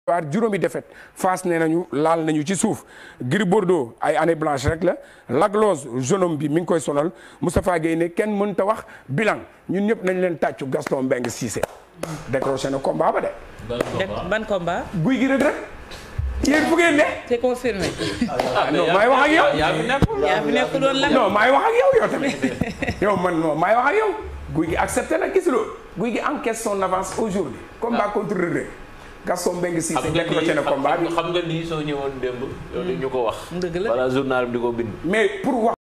waar juróomi défaite Fass nee nañu laal nañu ci suuf Gris Bordeaux ay année blanche rek la Laglose jeune homme bi mi ngi koy sonal Moustapha Guèye ne kenn mënta wax bilan ñun ñëpp nañ leen tàccu Gaston Mbengue Cissé décroché na combat ba de ban combat. guy gi rek rek yéen fu ngeen ne c'est confirmé. non maay wax ak yow yaa fi nekkul yaa fi nekk doon lan. non maay wax ak yow yow tamit yow man non maay wax ak yow guy gi accepté na gisuloo guy gi encaisse son avance aujourd'hui combat contre Reug Reug Gaston Mbengue Cissé xam nga décroché na combat bi lii xam nga lii soo ñëwoon démb. yow dañu ko wax. dëgg la wala journal bi di ko bind. mais pour wax